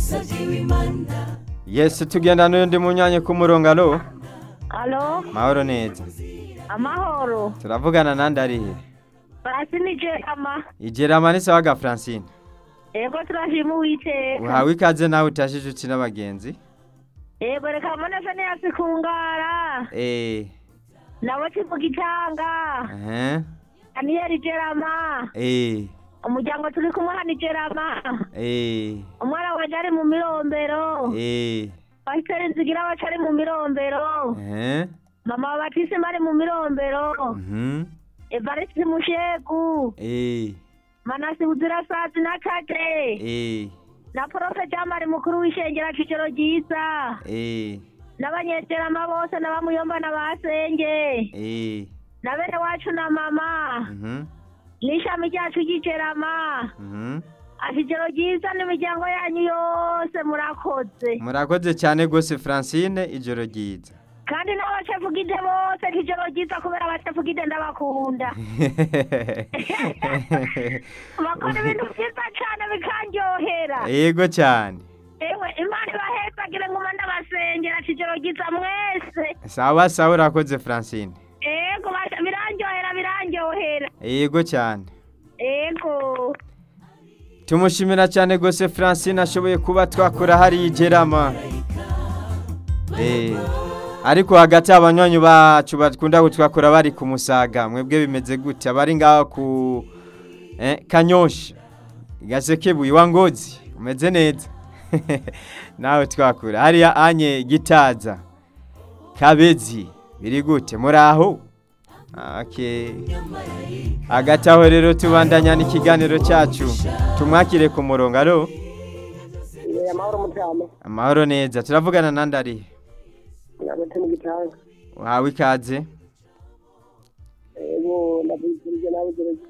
Yes tugenda n'undi munyanye ku murongo alo Alo, mahoro neza amahoro. turavugana nandi arihe Basi nije ama. igerama ni sawa ga Francine Ego turashima Uwiteka. uhawe ikaze nawe utashije uci n'abagenzi Ego reka mbone se niyasi kungara. eh Nabo kivu gitanga. eh Aniyeri Jerama. eh Umuryango turi kumwe hano Jerama. eh Umwana wanje ari mu mirombero. eh Pasiteri Nzigira wacu ari mu mirombero. eh Mama wa Batisimu ari mu mirombero. mhm Evariste Mushegu. eh Manasi Buzirasazi na Kage. eh Na Profe Jamari mukuru w'ishengera Cicero ryiza. eh n'abanyeterama bose n'abamuyomba n'abasenge eh na bene wacu na mama mhm n'ishami ryacu ry'icerama mhm ashigero ryiza n'imiryango yanyu yose murakoze murakoze cyane gose Francine ijoro ryiza kandi n'abacefugide bose k'ijoro ryiza kubera abacefugide ndabakunda bakora ibintu byiza cyane bikanryohera yego cyane ewe imana ibahezagire nguma ndabasengera k'ijoro ryiza mwese sawa sawa urakoze Francine ego basha- birandyohera birandyohera yego cyane ego tumushimira cyane gose Francine ashoboye kuba twakora hari igerama eh ariko hagati abanywanyi bacu bakunda kutwakora bari ku musaga mwebwe bimeze gute abari ngaho ku eh, kanyosha gasekebuye wa ngozi umeze neza nawe twakura hariya anye gitaza kabezi biri gute muraho okay. hagati aho rero tubandanya n'ikiganiro cyacu tumwakire ku murongo alo amahoro mutama amahoro neza turavugana nandi arihe hagati mu gitanga wawe ikaze ego ndabizirije nawe